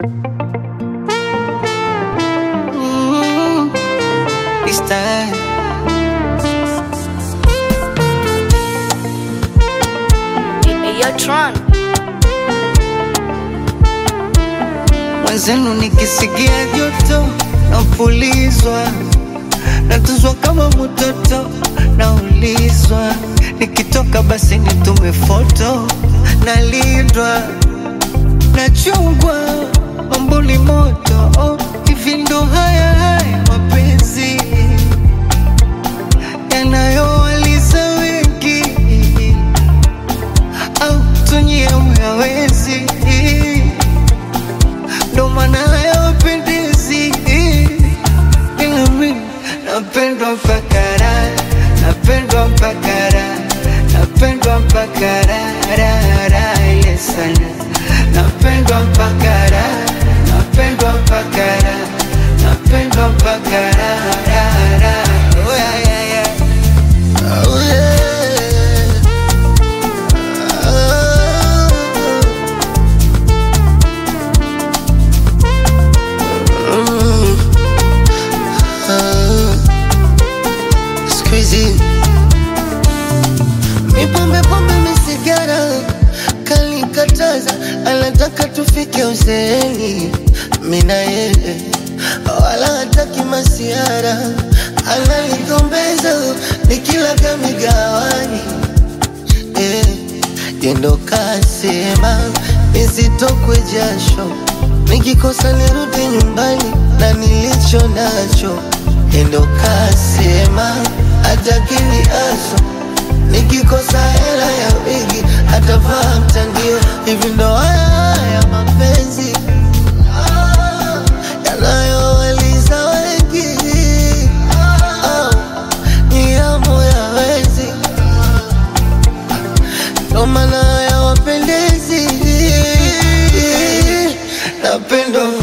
Mm, this time. Yo, Tron. Mwenzenu nikisikia joto napulizwa, natuzwa kama mtoto, naulizwa nikitoka basi nitume foto, nalindwa nachungwa, mambo ni moto oh, hivi ndo haya haya mapenzi yanayowaliza wengi au tunyie myawezi ndo maana hayawapendezi ila mi napendwa mpaka raha napendwa mpaka raha napendwa mpaka raha raha raha ile sana napendwa mpaka raha napendwa mpaka raha napendwa mpaka raha raha raha oh, yeah, yeah, yeah. Oh, yeah. Squeezy. Mi pombe pombe mi sigara kalikataza, anataka tufike uzeeni, mi na yeye wala hataki masiara, ananigombeza nikilaga migawani eh, yendo kasema nisitokwe jasho, nikikosa nirudi nyumbani na nilicho nacho. Yendo kasema atakili aso, nikikosa hela ya wigi atavaa mtandio. Hivi ndo haya haya mapenzi ah, yanayowaliza wengi ah, ni hamu ya wezi ndo maana hayawapendezi. Napendwa